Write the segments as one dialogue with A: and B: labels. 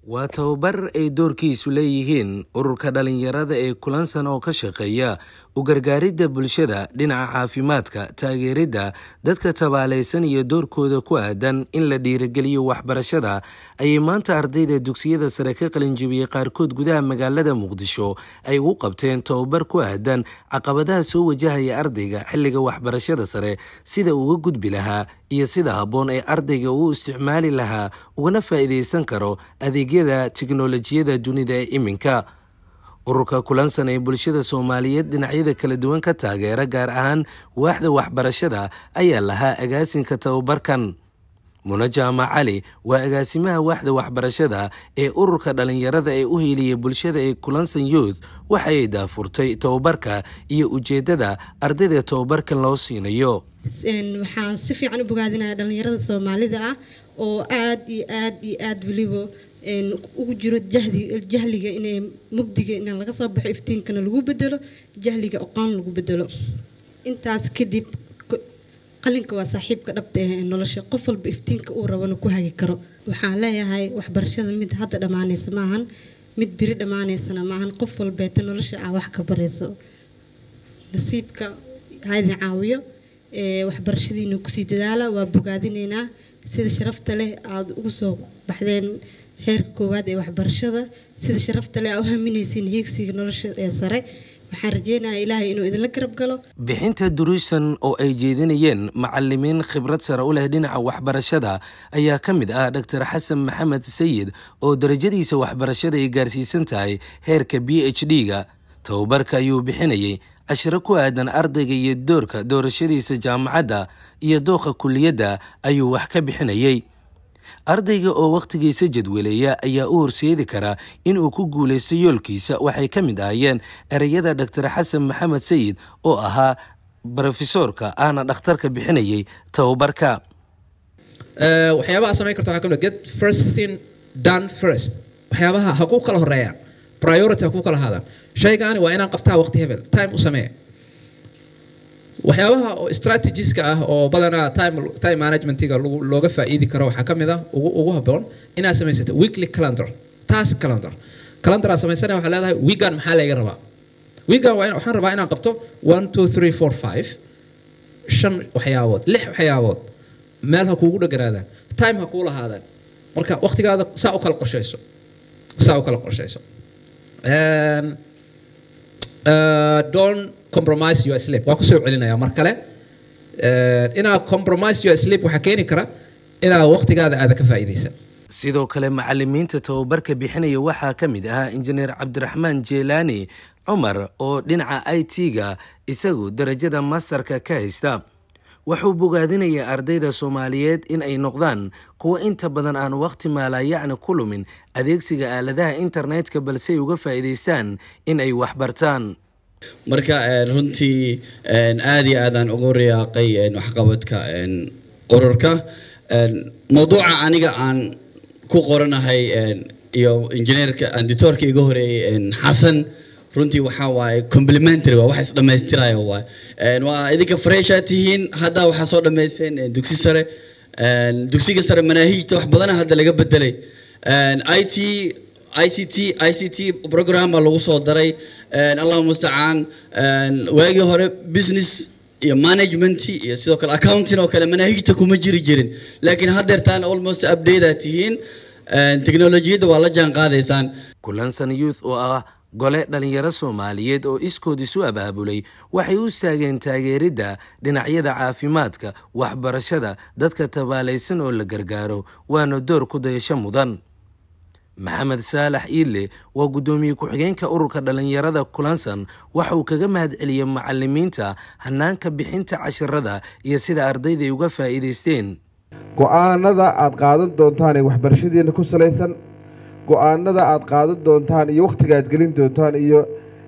A: waa tababar ay doorkiisu leeyihiin ururka dhallinyarada ee kulansan oo ka shaqeeya u gargaaridda bulshada dhinaca caafimaadka taageeridda dadka tabaalaysan iyo doorkooda ku aadan in la dhiirageliyo waxbarashada ayay maanta ardayda dugsiyada sare ka qalinjibiyey qaarkood gudaha magaalada muqdisho ay ugu qabteen tababar ku aadan caqabadaha soo wajahaya ardayga xilliga waxbarashada sare sida uga gudbi lahaa iyo sida habboon ee ardayga uu isticmaali lahaa ugana faa'iidaysan karo adeegyada tiknolojiyada dunida ee iminka ururka kulansan ee bulshada soomaaliyeed dhinacyada kala duwan ka taageera gaar ahaan waaxda waxbarashada ayaa lahaa agaasinka tababarkan muna jaamac cali waa agaasimaha waaxda waxbarashada ee ururka dhallinyarada ee u hiiliya bulshada ee kulansan youth waxaay daafurtay tababarka iyo ujeeddada ardayda tababarkan loo siinayo
B: waxaan si fiican u bogaadinaya dhallinyarada soomaalida ah oo aad iyo aad iyo aad weliba ugu jiro jahliga inay mugdiga in laga soo baxo iftiinkana lagu bedelo jahliga aqoon lagu bedelo intaas kadib qalinka waa saaxiibka dhabta ah ee nolosha qof walba iftiinka uu rabana ku hagi karo waxaan leeyahay waxbarashada mid hadda dhammaanaysa maahan mid biri dhammaanaysana maahan qof walbeeto nolosha ah wax ka barayso nasiibka haydin caawiyo waxbarashadiina kusii dadaala waa bogaadinaynaa sida sharafta leh aada ugu soo baxdeen heerka koowaad ee waxbarashada sida sharafta leh aa u haminaysiin hiigsiga nolosha ee sare waxaan rajeynayaa ilaahay inuu idinla garab galo
A: bixinta duruusan oo ay jeedinayeen macalimiin khibrad sare u leh dhinaca waxbarashada ayaa ka mid ah dor xasan maxamed sayid oo darajadiisa waxbarashada ay gaarsiisan tahay heerka b h d-ga tababarka ayuu bixinayay cashiro ku aadan ardayga iyo doorka doorashadiisa jaamacadda iyo dooqa kuliyadda ayuu wax ka bixinayay ardayga oo wakhtigiisa jadweleeya ayaa u horseedi karaa inuu ku guulaysto yoolkiisa waxay ka mid ahayeen ereyada dor xasan maxamed sayid oo ahaa brofesoorka ahna dhakhtarka bixinayay tababarka
C: waxyaabaha samayn karta waxaa kamid get first thing done first waxyaabaha ha ku kala horeeyaan priority ha ku kala haadaan shaygaani waa inaan qabtaa waqti hebel time u samee waxyaabaha oo strategiska ah oo badanaa time time managementiga looga faa'iidi karo waxaa ka mid ah ugu ugu habboon inaad samaysato weekly calendar task calendar calendar aad samaysana waxaa leedahay weegan maxaa layga rabaa weegan waa waxaan rabaa inaan qabto one two three four five shan waxyaabood lix waxyaabood meel ha kuugu dheganaadaan time ha kuu lahaadaan marka waqtigaada saa u kala qorshayso saa u kala qorshayso don't compromise your sleep waa kusoo celinaya mar kale inaad compromise your sleep waxaa keeni kara inaad waqtigaada aada ka faa'iidaysa
A: sidoo kale macalimiinta tababarka bixinaya waxaa ka mid ahaa injineer cabdiraxmaan jeelaani cumar oo dhinaca i t-ga isagu darajada mastarka ka haysta wuxuu bogaadinayaa ardayda soomaaliyeed in ay noqdaan kuwo inta badan aan wakhti maalayacni ku lumin adeegsiga aaladaha internetka balse ay uga faa'iidaystaan in ay waxbartaan
D: marka runtii aad iyo aadaan ugu riyaaqay waxqabadka ururka mawduuca aniga aan ku qoranahay iyo injineerka anditoorka iga horeeyey xasan runtii waxaa waaye complimentary waa wax isdhammaystiraya waay waa idinka freshaa tihiin hadda waxaa soo dhammaysteen dugsi sare dugsiga sare manaahiijta wax badana hadda laga bedelay i t i c t i c t program baa lagu soo daray allahu mustacaan waagii hore business iyo management iyo sidoo kale accounting oo kale manaahijta kuma jiri jirin laakiin haddeertaan almost update tihiin teknolojiyadda waa la jaan qaadaysaan
A: kulansan youth oo ah gole dhalinyaro soomaaliyeed oo iskood isu abaabulay waxay u istaageen taageeridda dhinacyada caafimaadka waxbarashada dadka tabaalaysan oo la gargaaro waana door ku dayasho mudan maxamed saalax iidle waa guddoomiye ku-xigeenka ururka dhallinyarada kulansan waxa uu kaga mahad celiyey macalimiinta hanaanka bixinta cashirada iyo sida ardayda ay uga faa'iidaysteen
E: go-aanada aad qaadan doontaan ee waxbarashadiina ku salaysan go-aanada aad qaadan doontaan iyo wakhtiga aad gelin doontaan iyo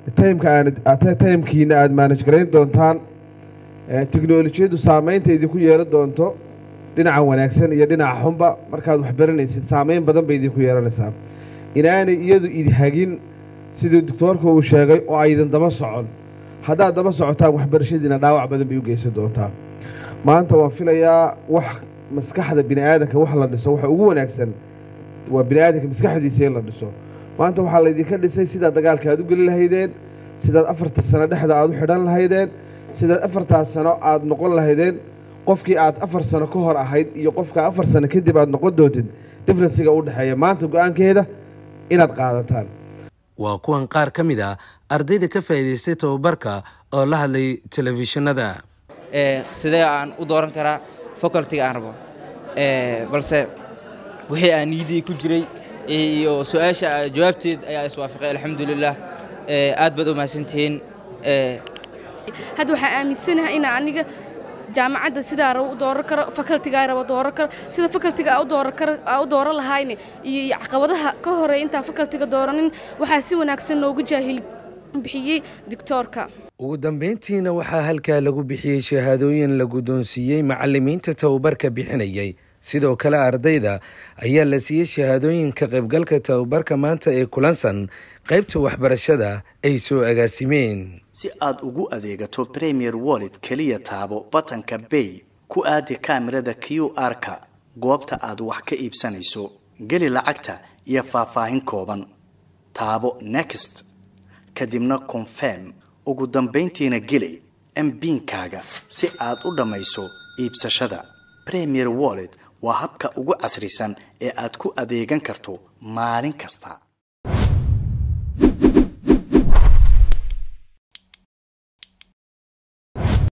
E: timkiina aad maanaj garayn doontaan teknolojiyaddu saameynta idinku yeelan doonto dhinaca wanaagsan iyo dhinaca xunba markaad waxbaranaysid saameyn badan bay idinku yeelanaysaa inaanay iyadu idhagin siduu doctoorka uu sheegay oo aydan daba socon haddaad daba socotaan waxbarashadiina dhaawac badan bay u geysan doontaa maanta waan filayaa wax maskaxda bini aadanka wax la dhiso waxa ugu wanaagsan waa bini aadamka maskaxdiisa in la dhiso maanta waxaa laydinka dhisay sidaad dagaalka aad u geli lahaydeen sidaad afarta sano dhexda aad u xidhan lahaydeen sidaad afartaas sano aad noqon lahaydeen qofkii aad afar sano ka hor ahayd iyo qofka afar sano kadib aad noqon doontid differensiga u dhexeeya maanta go-aankeeda inaad qaadataan
A: waa kuwan qaar ka mid a ardayda ka faa'iidaystay tababarka oo la hadlay telefishinada
F: sidee aan u dooran karaa facultiga aan rabo balse wixii aan niidii ku jiray iyo su-aasha jawaabteed ayaa iswaafaqay alxamdulilah aad baad u mahadsantihiin
G: hadda waxaan aaminsanahay inaa aniga jaamacadda sidaa rabo u dooran karo facultigaa rabo dooran karo sida facultiga aa u dooran karo aa u dooran lahayne iyo caqabadaha ka horeeya intaan facultiga dooranin waxaa si wanaagsan noogu jaahil bixiyey dictoorka
A: ugu dambeyntiina waxaa halkaa lagu bixiyey shahaadooyin la guddoonsiiyey macalimiinta tababarka bixinayay sidoo kale ardayda ayaa la siiyey shahaadooyinka qaybgalka tababarka maanta ee kulansan qaybta waxbarashada ay soo agaasimeen
H: si aad ugu adeegato premier wallet keliya taabo batanka bay ku aadi kaamirada q r-ka goobta aad wax ka iibsanayso geli lacagta iyo faahfaahin kooban taabo next kadibna confirm ugu dambayntiina geli mbiinkaaga si aad u dhammayso iibsashada premier wallet waa habka ugu casrisan ee aad ku adeegan karto maalin kasta